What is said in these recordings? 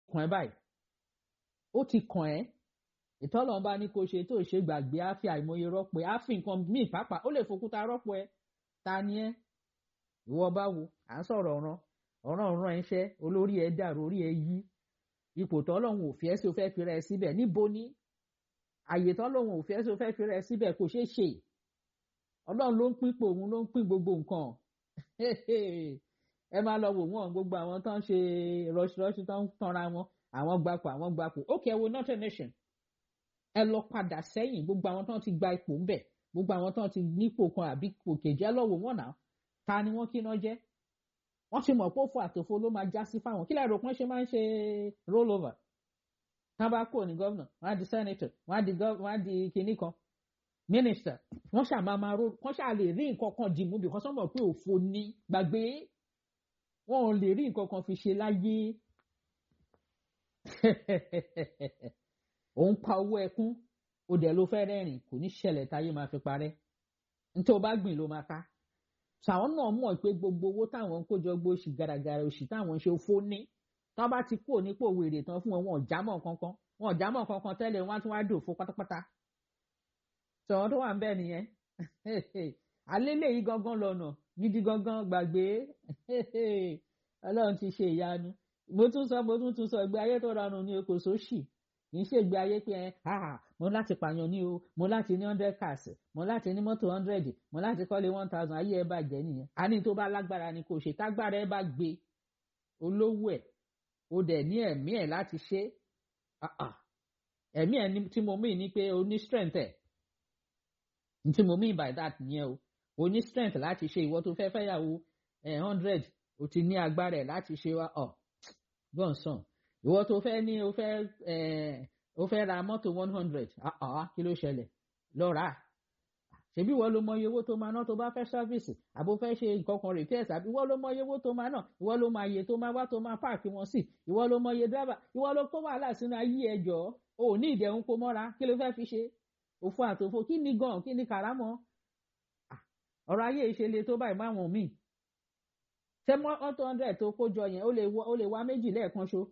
kàn ẹ́ báyìí ó ti kàn ẹ́ ìtọ́lọ́run bá ní kó ṣe tó ṣe gbàgbé á fi àìmọye rọ́pò ẹ á fi nǹkan míì pàápàá ó lè fòkúta rọ́pò ẹ ta ni ẹ ìwọ bá wo à ń sọ̀rọ̀ ọ̀ràn ọ̀ràn ọ̀ràn ẹ̀ṣẹ́ olórí ẹ dàrú orí ẹ yí ipò tọ́lọ́run ò fi ẹ́ sí o fẹ́ fi rẹ síbẹ̀ níbo ni àyè tọ́lọ́run ò fi ẹ́ sí o fẹ́ fi rẹ síbẹ̀ kò ṣeé ṣe ọlọ́run ló ń pípò òun ló ń pín gbogbo nǹkan ẹ máa lọ wò wọ́n gbogbo àwọn tó ń ṣe rọṣirọṣi tó ń tanra wọn àwọn gbapò àwọn gbapò ó kẹ́ wo northern nation ẹ lọ padà sẹ́yìn gbogbo àwọn tó ti gba ipò ń bẹ̀ gbogbo àwọn tó ti nípò kan àbí ipò kejì ẹ lọ wò wọ́n náà ta ni wọ́n kíná jẹ́ wọ́n ti mọ̀ pé òfò àtòfò ló máa já sí fáwọn kí lẹ́rọ pọ́n ṣe máa ń ṣe roll over tá bá kúrò ní gọ́vnà wọ́n á di senator wọ́n á di wọ́n á di kinní kan minister wọ́n ṣáà máa máa roll wọ́n ṣáà lè rí nǹkan kan dìmú bí wọ́n sọ́mọ̀ pé òfò ní gbàgbé wọn ò lè rí nǹkan kan fi ṣe láyé òun pa owó ẹkún ó dẹ̀ ló fẹ́ rẹ́rìn kò ní ṣẹlẹ̀ táyé máa fi parẹ́ nítorí ó bá gbìn ló máa ká ṣàwọn náà mọ̀ pé gbogbo owó táwọn ń kójọ gbó oṣù gàràgàrà oṣù táwọn ń ṣe fó ní tán bá ti kúrò nípò wèrè tán fún wọn wọn ò jámọ́ kankan wọn ò jámọ́ kankan tẹ́lẹ̀ wọn á tún wá dòfo pátápátá sọ̀rọ̀ tó wà ń bẹ́ẹ̀ nìyẹn alẹ́ lèyí gangan lọ́nà gidi gangan gbàgbé ọlọ́run ti ṣe ìyanu mo tún sọ mo tún tún sọ ìgbé ayé tó rọrùn ní oko sóṣì kì í ṣe ìgbé ayé pé ẹ ah mo láti pààyàn ní o mo láti ní hundred cars mo láti ní mọ́tò hundred mo láti kọ́lé one thousand ayé ẹ bàjẹ́ nìyẹn a ní tó bá lágbára ni kò ṣe tágbára ẹ bá gbé olówó ẹ o dẹ̀ ní ẹ̀mí ẹ̀ láti ṣe ẹ̀mí ẹ̀ tí mo mean ni pé o ní strength ẹ̀ tí mo mean by that nìyẹn o o ní strength láti ṣe ìwọ tó fẹ́ fẹ́yàwó hundred o ti ní agbára ẹ̀ láti ṣe wa ọ̀ gbọ̀nsán ìwọ tó fẹ́ ní o fẹ́ o fẹ́ ra mọ́tò one hundred kí ló ṣẹlẹ̀ lọ rà á ṣebí ìwọ ló mọ iye owó tó máa ná tó bá fẹ́ ṣọ́fíìsì àbò fẹ́ ṣe nǹkan kan repairs àbí ìwọ ló mọ iye owó tó máa ná ìwọ ló mọ iye tó máa wá tó máa páàkì wọn sí ìwọ ló mọ iye dráìbà ìwọ ló kó wàhálà sínú ayé ẹ jọ o ò ní ìdẹ̀hùn kó mọ́ra kí ló fẹ́ fi ṣe òfò àtòfò kí ni gan kí ni kàrámọ́ ọ̀rọ̀ ayé ìṣẹ̀lẹ tó báyìí máwọn míì ṣé mọ́tò hundred tó kó jọ yẹn ó lè wá méjì lẹ́ẹ̀kan ṣo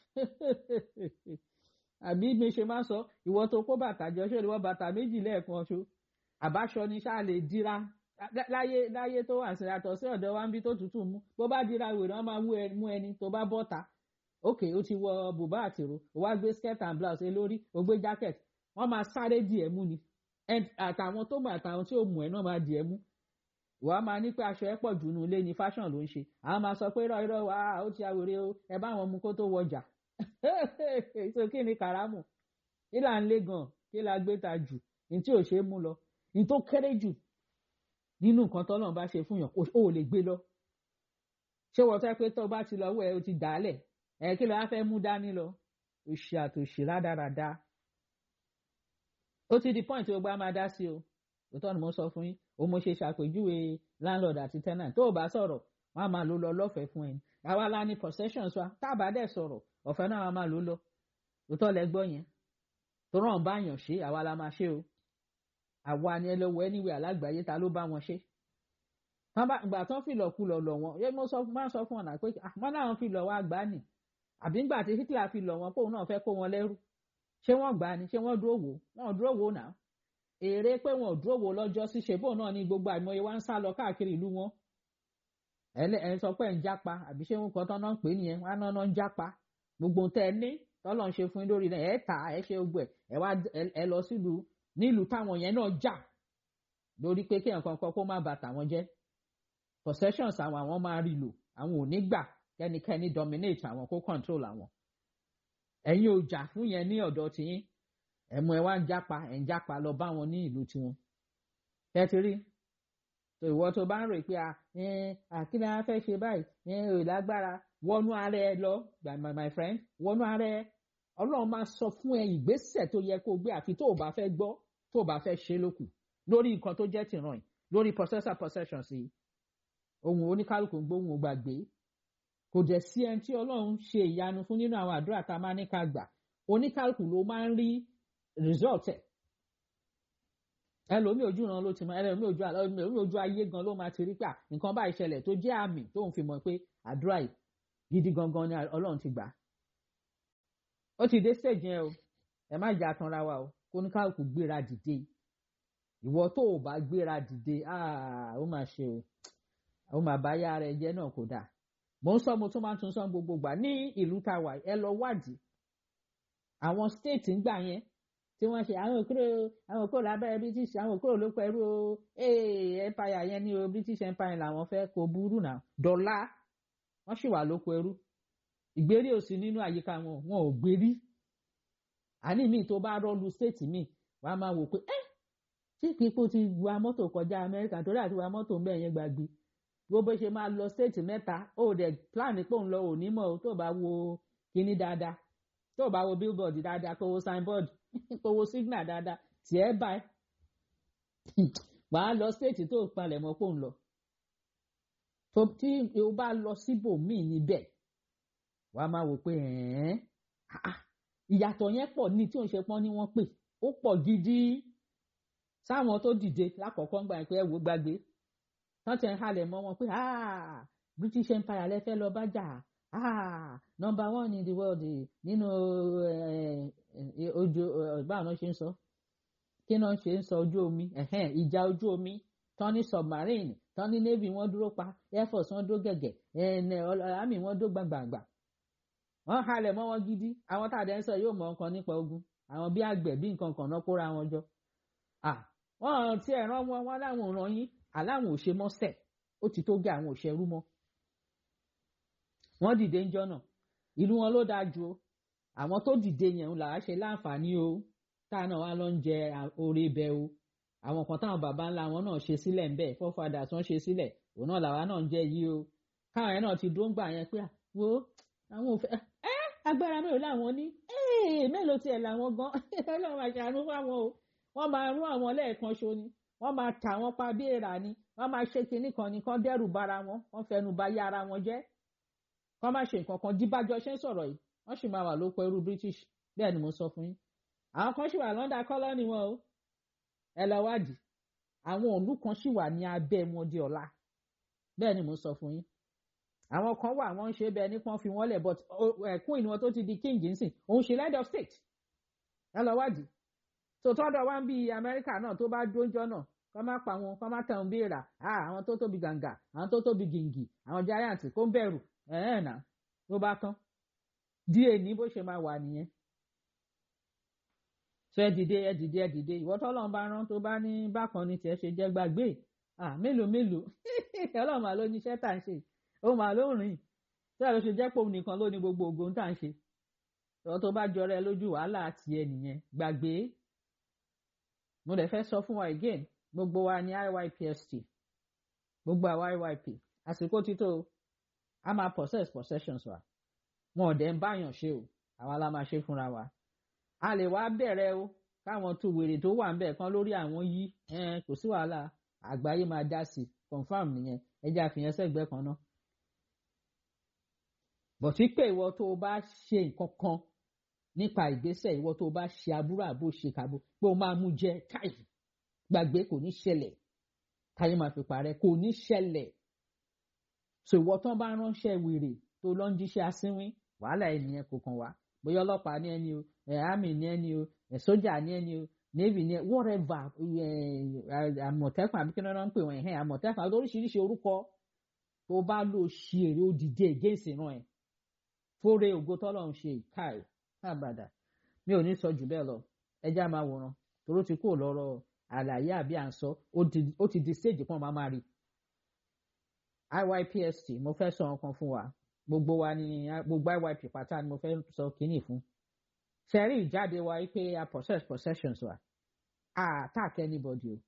àbí mi ṣe máa sọ ìwọ tó kó bàtà jọ ṣé ìwọ bàtà méjì lẹ́ẹ̀kan ṣo àbáṣọ ni ṣáà lè dira láyé láyé tó wà sí àtọ̀ sí ọ̀dọ̀ wa ń bí tó tútù mú bó bá dira wèrè wọn máa mú ẹni tó bá bọ́ta ok ó ti wọ bùbá àtìrò ó wá gbé skirt and blouse lórí ó gbé jacket wọ́n máa sáré dì ẹ́ mú ni àtàwọn tó mọ̀ àtàwọn tí ò mú ẹ náà máa dì ẹ́ mú wàá máa ní pé aṣọ ẹ pọ̀ jù nù ilé ni fashion ló ń ṣe àwọn máa sọ pé irọ́ irọ́ wa ó ti àwòrè o ẹ bá wọn mú kó tó wọjà so kí ni kàrámù kí là ń lé gan kí là gbé ta jù ní tí ò ṣe é mú lọ ní tó kéré jù nínú nǹkan tọ́lọ́run bá ṣe fún yàn ó lè gbé lọ ṣé wọ́n fẹ́ pé tó bá ti lọ wẹ̀ ó ti dàálẹ̀ ẹ̀ kí ló wá fẹ́ mú dání lọ òṣì àtòṣì rádaràda ó ti di point ó gbá máa dá sí o òótọ́ ni mo sọ fún yín ó mo ṣe ṣàpèjúwe landlord àti tenant tó o bá sọ̀rọ̀ wọ́n á máa lò lọ lọ́fẹ̀ẹ́ fún ẹni àwa la ní possessions wa tá a bá dẹ̀ sọ̀rọ̀ ọ̀fẹ́ náà wọ́n máa lò lọ òótọ́ lẹ gbọ́ yẹn tó ràn bá yàn ṣe àwa la máa ṣe o àwa ni ẹ lọ wọ anywhere alágbàáyé ta ló bá wọn ṣe ìgbà tán fìlọ̀ kulọ̀ lọ̀ wọ́n yẹ mo máa sọ fún ọ̀nà pé wọ́n náà fìlọ̀ wá gbá nì àbí ńgbà tí Hitler fìlọ̀ wọn póun náà fẹ́ kó wọn lẹ́rú ṣé wọ́n gbà ní ṣé wọ́n dúró wò wọ́n dúró wò náà èrè pé wọn ò dúró wò lọ́jọ́ sí ṣe bóun náà ní gbogbo àìmọye wá ń sá lọ káàkiri ìlú wọn ẹ sọ pé ń jápa àbí ṣé wọn kan tán náà ń pè é nìyẹn wọn á náà ń jápa gbogbo tẹ ẹ ní tọ́lọ́ ń ṣe fún yín lórí náà ẹ tà ẹ ṣe gbogbo ẹ ẹ wá ẹ lọ sílùú nílùú táwọn yẹn náà jà lórí pé kí nǹkan kan kó má bà tàwọn jẹ́ possessions àwọn àwọn máa rí lò àwọn ò ní gbà kẹ́nikẹ́ni dominate àwọn kó control àwọn ẹ̀yin ò jà fún yẹn ní ọ̀dọ̀ tiyín ẹ̀mú ẹ̀ wá ń jápa ẹ̀ ń jápa lọ bá wọn ní ìlú tiwọn ẹ ti rí tó ìwọ tó bá ń rò pé àkínní á fẹ́ ṣe báyìí ò lágbára wọnú ara ẹ lọ my friend wọnú ara ẹ ọlọ́run máa sọ fún ẹ ìgbésẹ̀ tó yẹ kó gbé àfi tó o bá fẹ́ gbọ́ tó o bá fẹ́ ṣe lókù lórí nǹkan tó jẹ́ tìràn yìí lórí possessor possession sí ohun oníkálukú gbóhùn ó gbàgbé kò dẹ̀ sí ẹni tí ọlọ́run ṣe ìyanu fún nínú àwọn àdúrà tá a máa ní ká gbà oníkálukú ló máa ń rí result ẹ̀ ẹlòmíì ojú ran ló ti mọ ẹlòmíì ojú ẹlòmíì ojú ayé gan ló máa ti rí pé nǹkan bá ìṣẹ̀lẹ̀ tó jẹ́ àmì tóun fi mọ̀ pé àdúrà yìí gidi gangan ni ọlọ́run ti gbà ó ti dé stage yẹn o ẹ má jà tanra wa o kó ní káàkù gbéra dìde ìwọ tó o bá gbéra dìde ó máa ṣe o ó máa bá yá ara ẹ jẹ náà kò dáa mò ń sọ mo tún máa ń tún sọ gbogbo gbà ní ìlú tá a wà ẹ lọ wádìí àwọn state ń gbà yẹn tí wọ́n ṣe àwọn òkúrò àwọn òkúrò lábẹ́rẹ́ british àwọn òkúrò ló pẹ̀lú o ee empire yẹn ní o british empire làwọn fẹ́ kó burú náà dọ́là wọ́n sì wà lóko ẹrú ìgbérí òsì nínú àyíká wọn wọn ò gbérí àní mi tó bá rọ́ọ̀lù state mi wà á máa wò pé ẹ́ ṣé kíkó ti wa mọ́tò kọjá amẹ́ríkà torí àti wa mọ́tò ń bẹ̀ yẹn gbàgbé bó bó ṣe máa lọ state mẹ́ta ó dẹ̀ plan pé òun lọ òní mọ̀ tó bá wo kíní dáadáa tó bá wo billboard dáadáa kó wo signboard kó wo signal dáadáa tiẹ̀ báyìí wàá lọ state tó palẹ̀ mọ́ kó ń lọ tó tí o bá lọ síbòmíì níbẹ̀ wàá máa wò pé ìyàtọ̀ yẹn pọ̀ ní tí òun ṣe pọ́n ní wọ́n pè ó pọ̀ gidi sáwọn tó dìde lákọ̀ọ́kọ́ ń gbà pé ẹ wò gbàgbé wọ́n ti ń halẹ̀ mọ́ wọn pé British Empire lẹ́fẹ́ lọ bá jà ah number one in the world nínú ojú báwọn ṣe ń sọ kí náà ṣe ń sọ ojú omi ìjà ojú omi tán ní submarine tán ní navy wọ́n dúró pa air force wọ́n dúró gẹ̀gẹ̀ army wọ́n dúró gbàngbàngbà wọ́n halẹ̀ mọ́ wọn gidi àwọn tá a dẹ̀ ń sọ yóò mọ nǹkan nípa ogun àwọn bí àgbẹ̀ bí nǹkan kan náà kóra wọn jọ wọ́n ti ẹ̀ràn wọn wọn láwọn ò ràn yín aláwọn ò ṣe mọ́sẹ̀ ó ti tó gé àwọn òṣèrú mọ́ wọ́n dìde ń jọ́nà ìlú wọn ló dáa ju o àwọn tó dìde yẹn ń làá ṣe láǹfààní o táà náà wá lọ ń jẹ oore bẹ o àwọn kan táwọn bàbá ńlá wọn náà ṣe sílẹ̀ ńbẹ̀ forefathers wọ́n ṣe sílẹ̀ òun náà làwa náà ń jẹ yìí o káwọn yẹn náà ti dúró ń gbà yẹn pé wo àwọn ò fẹ́ ẹ́ agbára mélòó làwọn ní mélòó tiẹ̀ làwọn gan ọlọ́run àṣàánú fáwọn o wọ́n máa rún àwọn lẹ́ẹ̀kan ṣo ni wọ́n máa tà wọ́n pa bí èèrà ni wọ́n máa ṣe kinní kan ni kán dẹ́rù bara wọn wọ́n fẹnu ba yá ara wọn jẹ́ kán má ṣe nǹkan kan díbájọ́ ṣe ń sọ̀rọ̀ yìí wọ́n sì máa wà lóko ẹrú British bẹ́ẹ̀ ni mo sọ fún yín àwọn kan sì wà lọ́ndà kọ́lọ́nì wọn o ẹ lọ wádìí àwọn òǹlú kan sì wà ní abẹ́ wọn di ọ̀la bẹ́ẹ̀ ni mo sọ fún yín àwọn kan wà wọ́n ń ṣe bẹ́ẹ̀ ní pọ́n fi wọ́n lẹ̀ but ẹ̀kún ìníwọ̀n tó ti di king nsìn òun ṣe head of state ẹ lọ wádìí tòótọ́dọ̀ wá ń bí Amẹ́ríkà náà tó bá dóńjọ́ náà kọ́ má pa wọn kọ́ má tẹ̀ ń béèrà àwọn tó tóbi gàǹgà àwọn tó tóbi gìngì àwọn giant kó ń bẹ̀rù ẹ̀ẹ́n náà ló bá tán díẹ̀ ní bó ṣe máa wà nìyẹn. sọ ẹ dìde ẹ dìde ẹ dìde ìwọ tọ́lọ́run bá rán tó bá ní bákan ní tiẹ̀ ṣe jẹ́ gbàgbé mélòó mélòó ọlọ́run mà ló ní iṣẹ́ tá à ń ṣe ó mà ló rìn tí àlọ́ ṣe jẹ́ pòun nìkan ló ní gbogbo ògo tá à ń ṣe ìwọ tó bá jọra ẹ lójú wàhálà tiẹ̀ nìyẹn gbàgbé mo dẹ̀ fẹ́ sọ fún wa again gbogbo wa ní IYPST gbogbo àwa IYP àsìkò títò a máa possess possessions wa wọn ò dẹ̀ ń báyàn ṣe o àwa la máa ṣe fúnra wa a lè wá bẹ̀rẹ̀ o káwọn tó wèrè tó wà ń bẹ̀ kan lórí àwọn yí kò sí wàhálà àgbáyé máa dá sí confam nìyẹn ẹjẹ́ àfihàn sẹ́gbẹ́ kan náà bọ̀tí pé ìwọ tó o bá ṣe nǹkan kan nípa ìgbésẹ̀ ìwọ tó o bá ṣe aburú àbó ṣe kàbó pé o máa mú jẹ káì gbàgbé kò ní ṣẹlẹ̀ káyé máa fi parẹ́ kò ní ṣẹlẹ̀ so ìwọ tán bá ránṣẹ́ wèrè tó lọ ń jíṣẹ́ asínwín wàhálà ènìyàn kò kàn wá bóyá ọlọ́pàá ní ẹni o ẹ̀ army ní ẹni o ẹ̀ sójà ní ẹni o navy ní whatever àmọ̀tẹ́kùn àbí kí ni wọ́n ń pè wọ́n ẹ̀hẹ́n àmọ̀tẹ́kùn àti oríṣiríṣi orúkọ tó bá lò ṣe èrè òdìdí against ìran ẹ̀ fóore ògo tọ́lọ̀ ń ṣe káì àbàdà mi ò ní sọ jù bẹ́ẹ̀ lọ ẹjẹ́ á máa wòran toró ti kúrò lọ́rọ̀ àlàyé àbí à ń sọ ó ti di stage kan máa máa rí IYPST mo fẹ́ sọ nǹkan fún wa gbogbo wa ni gbogbo IYP pátá ni mo fẹ́ sọ kínní fún sẹ́rí ìjáde wa wípé a possess possessions wa a attack anybody o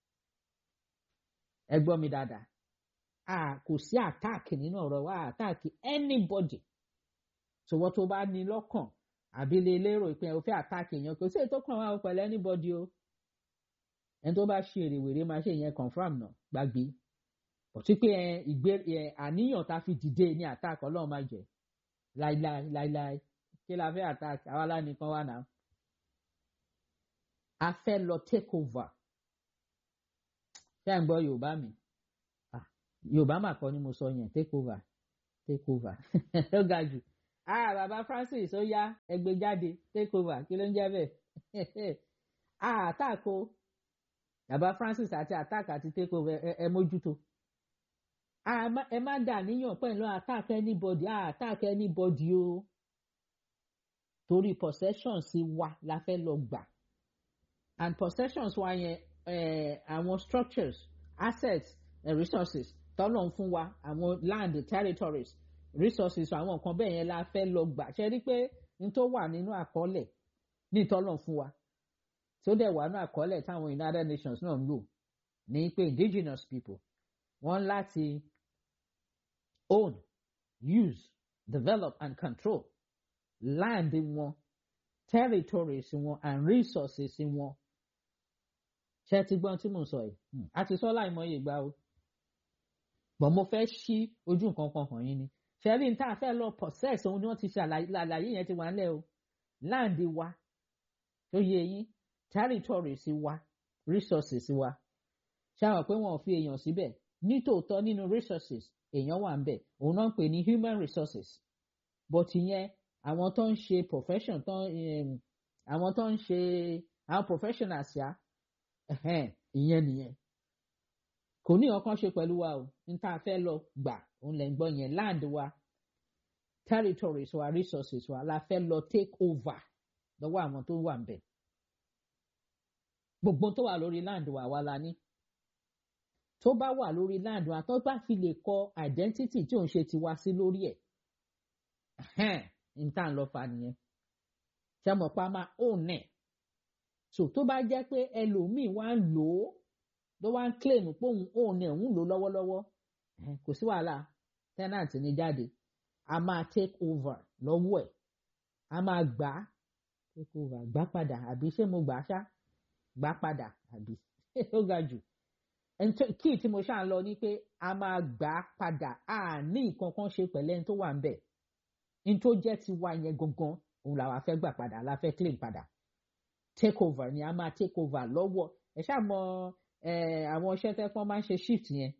ẹ gbọ́ mi dáadáa a kò sí attack nínú ọ̀rọ̀ wa attack anybody ṣòwò tó bá ní lọ́kàn àbí lè lérò ìpín ẹ̀ fẹ́ attack èèyàn kò sí èyí tó kàn wá pẹ̀lú anybody o ẹni tó bá ṣe èrè wèrè máa ṣe ìyẹn confam náà gbàgbé òtí pé ìgbé àníyàn tá a fi dìde ní attack ọlọ́run máa jẹ láíláí láíláí kí la fẹ́ attack àwa lánìkan wà náà a fẹ́ lọ take over ṣé à ń gbọ́ yorùbá mi yorùbá mà kọ́ ni mo sọ yẹn take over take over ó ga jù ah baba Francis ó yá ẹgbẹ́ jáde take over kí ló ń jẹ́ bẹ́ẹ̀ ah attack o baba Francis àti attack àti take over ẹ ẹ mójútó ẹ má dà níyàn pẹ̀lú attack anybody ah attack anybody o torí possessions wa la fẹ́ lọ gbà and possessions wa yẹn àwọn structures assets and resources tọ́lọ̀ ń fún wa àwọn land territories resources àwọn nǹkan bẹ́ẹ̀ yẹn la fẹ́ lọ gbà ṣe rí pé n tó wà nínú àkọọ́lẹ̀ ní ìtọ́lọ̀ fún wa tó dẹ̀ wà nínú àkọọ́lẹ̀ táwọn United Nations náà ń lò ní pé indigenous people wọ́n láti own use develop and control land wọn territories wọn and resources wọn ṣe ti gbọ́n tí mò ń sọ yìí àti sọ láìmọye ìgbà o bọ̀ mo fẹ́ ṣí ojú nǹkan kan hàn yín ni ṣẹ́rí ní tá a fẹ́ lọ possess òun ni wọ́n ti ṣe àlàyé yẹn ti wà ńlẹ̀ o land wa tó yẹ yín territories wa resources wa ṣáwọn pé wọn ò fi èèyàn síbẹ̀ nítòótọ́ nínú resources èèyàn wà ń bẹ̀ òun náà ń pè ní human resources but ìyẹn àwọn tó ń ṣe profession tó ń àwọn tó ń ṣe àwọn professionals ya ìyẹn nìyẹn kò ní ọkàn ṣe pẹ̀lú wa o n tá a fẹ́ lọ gbà òun lè ń gbọ́ yẹn land wa territories wa resources wa la fẹ́ lọ take over lọ́wọ́ àwọn tó wà ń bẹ̀ gbogbo tó wà lórí land wa wa la ní tó bá wà lórí land wa tó bá fi lè kọ identity tí òun ṣe tiwa sí lórí ẹ̀ n tá à ń lọ fa nìyẹn ṣe mọ̀ pa máa own ẹ̀ so tó bá jẹ́ pé ẹlòmíì wá ń lò ó ló wá ń claim pé òun òun ni òun lò lọ́wọ́lọ́wọ́ kò sí wàhálà tenant ní jáde a máa take over lọ́wọ́ ẹ̀ a máa gbà á take over gbà padà àbí ṣé mo gbà á ṣá gbà padà àbí ó ga jù kí tí mo ṣáà ń lọ ni pé a máa gbà á padà a ní nǹkan kan ṣe pẹ̀lẹ́ ní tó wà ń bẹ̀ ní tó jẹ́ tiwa yẹn gangan òun làwa fẹ́ gbà padà la fẹ́ claim padà take over ni a máa take over lọ́wọ́ ẹ ṣáà mọ àwọn iṣẹ́ tẹ́ fọ́n máa ń ṣe shift yẹn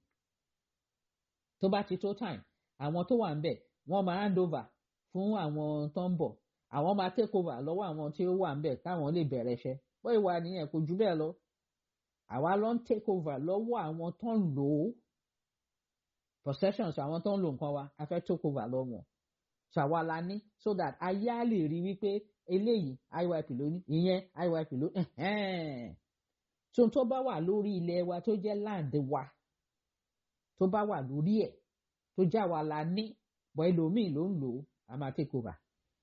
tó bá ti tó time àwọn tó wà ń bẹ̀ wọ́n máa hand over fún àwọn tó ń bọ̀ àwọn máa take over lọ́wọ́ àwọn tí ó wà ń bẹ̀ káwọn lè bẹ̀rẹ̀ iṣẹ́ bó ìwà nìyẹn kò jù bẹ́ẹ̀ lọ àwa ló ń take over lọ́wọ́ àwọn tó ń lò ó possessions àwọn tó ń lò nǹkan wa a fẹ́ take over lọ́wọ́ ṣàwa la ní so that ayé á lè rí wípé eléyìí IYP ló ní ìyẹn IYP ló tó tó bá wà lórí ilẹ̀ wa tó jẹ́ land wa tó bá wà lórí ẹ̀ tó já wa la ní bọ́ ẹlòmíì ló ń lò ó a máa take over.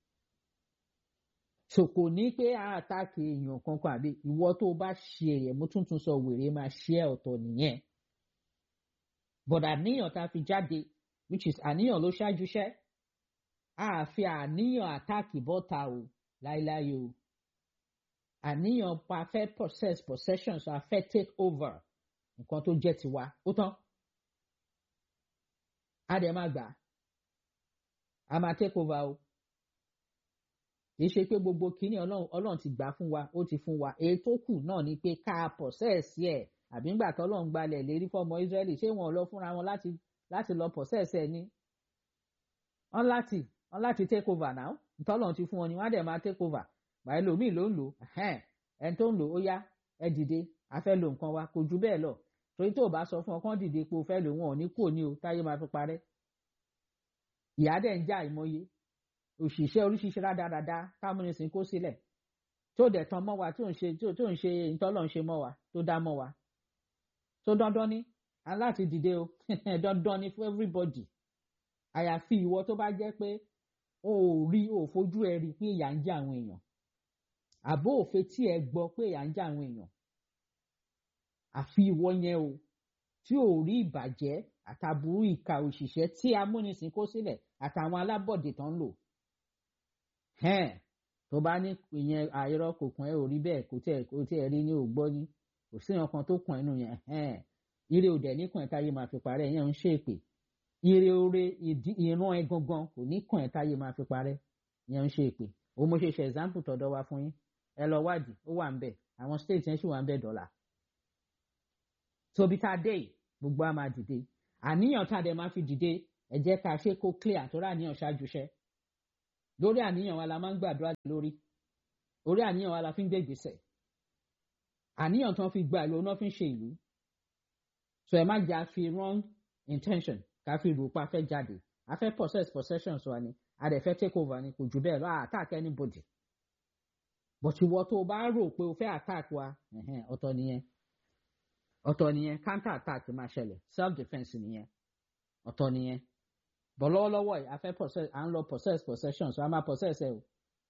ṣòkò ní pé àtàkì èèyàn kankan àbí ìwọ tó bá ṣe ẹ̀yẹ̀ mo tuntun sọ wèrè máa ṣe ẹ̀ ọ̀tọ̀ nìyẹn. but àníyàn tá a fi jáde which is àníyàn ló ṣáájú ṣẹ́ àfi àníyàn àtàkì bọ́ta o láíláí o àníyàn pa fẹ́ possess possessions a fẹ́ take over nǹkan tó jẹ́ tiwa ó tán a dẹ̀ máa gbà a máa take over o kì í ṣe pé gbogbo kínní ọlọ́run ti gbà fún wa ó ti fún wa èyí tó kù náà ni pé ká possess ẹ̀ àbí ńgbà tó ọlọ́run gbalẹ̀ lérí fọmọ Israẹli ṣé wọn lọ fúnra wọn láti láti lọ possess ẹ̀ ní wọn láti wọn láti take over now ntọ́lọ́run ti fún wọn ni wọ́n á dẹ̀ máa take over báyìí lòmíì ló ń lò ẹni tó ń lò ó yá ẹ dìde a fẹ́ lo nǹkan wa kò ju bẹ́ẹ̀ lọ torí tó o bá sọ fún ọ kán dìde pé o fẹ́ lò wọn ò ní kú òní o táyé máa fi parẹ́ ìyá dẹ̀ ń já ìmọye òṣìṣẹ́ oríṣiríṣi rádaràda támúnisìn kó sílẹ̀ tó dẹ̀ tán mọ́ wa tó ń ṣe tó ń ṣe ìtọ́lọ̀ ń ṣe mọ́ wa tó dá mọ́ wa tó dandan ní aláti dìde o dandan ní fún everybody àyàfi ìwọ tó bá jẹ́ pé o ò rí o fojú ẹ rí pé ìyà ń jẹ àwọn èèyàn àbó òfin tí ẹ gbọ́ pé ìyà ń jẹ àwọn èèyàn àfi ìwọ yẹn o tí ò rí ìbàjẹ́ àtàbùrú ìka òṣìṣẹ́ tí amúnisìn kó sílẹ̀ àtàwọn alábọ̀dé tán lò tó bá ní ìyẹn àìrọ́ kò kàn ẹ́ ò rí bẹ́ẹ̀ kò tẹ̀ kò tẹ̀ rí ní ògbọ́ ní kò sí nǹkan tó kàn ẹnu yẹn ire òdẹ níkàn ẹ̀ táyé máa fi parẹ́ yẹn ń ṣèpè ire ore ìran ẹ gangan kò ní kàn ẹ́ táyé máa fi parẹ́ yẹn ń ṣèpè o mo ṣe ṣe example tọ̀dọ̀ wa fún yín ẹ lọ wádìí ó wà ń bẹ̀ àwọn state yẹn sì wà ń bẹ̀ dọ́là tóbi tá a dé yìí gbogbo a máa dìde àníyàn tá a dẹ̀ máa fi dìde ẹ jẹ́ ká ṣe kó clear tó rà níyàn ṣáájú iṣẹ́ lórí àníyàn wa la máa ń gbàdúrà lórí orí àníyàn wa la fi ń gbé ìgbésẹ̀ àníyàn tí wọ́n fi gba ìlú náà fi ń ṣe ìlú so ẹ má jẹ́ àfi wrong intention ká fi rò pa fẹ́ jáde a fẹ́ possess possessions wa ni a dẹ̀ fẹ́ take over ni kò jù bẹ́ẹ̀ lọ a attack anybody but ìwọ tó o bá rò pé o fẹ́ attack wa ọ̀tọ̀ nìyẹn ọ̀tọ̀ nìyẹn counter attack máa ṣẹlẹ̀ self defence nìyẹn ọ̀tọ̀ nìyẹn bọ̀ lọ́wọ́lọ́wọ́ yìí a fẹ́ possess à ń lọ possess possessions a máa possess ẹ o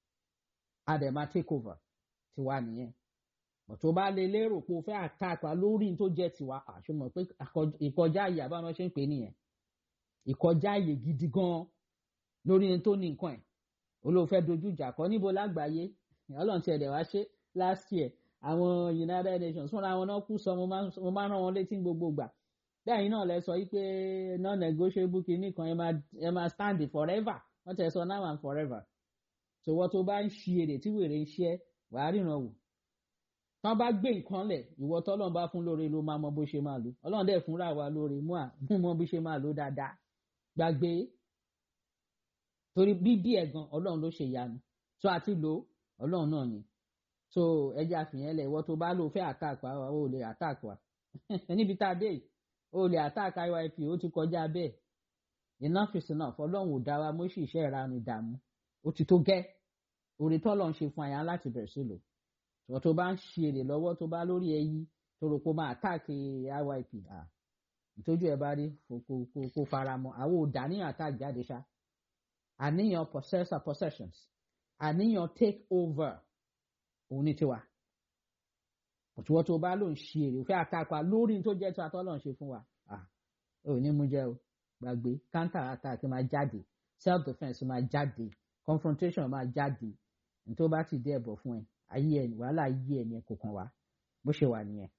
a dẹ̀ máa take over tiwa nìyẹn bọ̀ tó bá lè lérò pé o fẹ́ attack wa lórí tó jẹ́ tiwa àṣùmọ̀ pé ìkọjá àyè àbámọ́ ṣe ń pè nìyẹn ìkọjá àyè gidi gan lórí ẹni tó ní nǹkan ẹ̀ olóòfẹ́ dojú ìjà kọ níbo lágbàáyé ọlọ́run ti ẹ̀dẹ̀ wá ṣe last year àwọn United Nations fúnra wọn náà kú sọ mo máa ń rán wọn létí gbogbo gbà lẹ́yìn náà lẹ sọ yí pé non-negotiable kìíní kan ẹ máa stand forever wọ́n tẹ̀ sọ now and forever ṣòwò tó bá ń ṣi èrè tí wèrè ń ṣe ẹ́ wàá ríran wò tán bá gbé nǹkan lẹ̀ ìwọ tọ́lọ́run bá fún lóore ló máa mọ bó ṣe máa lò ọlọ́run dẹ̀ fúnra wa lóore mú à mú mọ bí ṣe máa lò dáadáa gbàgbé torí bíbí ẹ̀ gan ọlọ́run ló ṣe ìyanu tó àti lò ọlọ́run náà ni so ẹjẹ àfihàn lẹ̀ ìwọ tó bá lò fẹ́ attack wa ó lè attack wa níbi tá a dé yìí ó lè attack IYP ó ti kọjá bẹ́ẹ̀ enough is enough ọlọ́run ò dá wa mọ́ sí iṣẹ́ ìranu ìdààmú ó ti tó gẹ́ orí tọ́lọ́run ṣe fún àyàn láti bẹ̀rẹ̀ sí lò ṣùgbọ́n tó bá ń ṣe èrè lọ́wọ́ tó bá lórí ẹyí tó rò pé ó máa attack IYP ìtọ́jú ẹ̀ bá rí kó fara mọ́ àwọn ò dá níyàn attack jáde ṣá àníyàn possessor possessions àníyàn take over òun ní tiwa òtúwọ́ tó bá ló ń ṣe èrè òfẹ́ attack wa lórí tó jẹ́ tí atọ́ lọ́n ṣe fún wa ò ní mú jẹ́ o gbàgbé counter attack máa jáde self defence máa jáde confrontation máa jáde ní tó bá ti dé ẹ̀bọ̀ fún ẹ ayé ẹ wàhálà ayé ẹ ní ẹ kò kàn wá bó ṣe wà nìyẹn.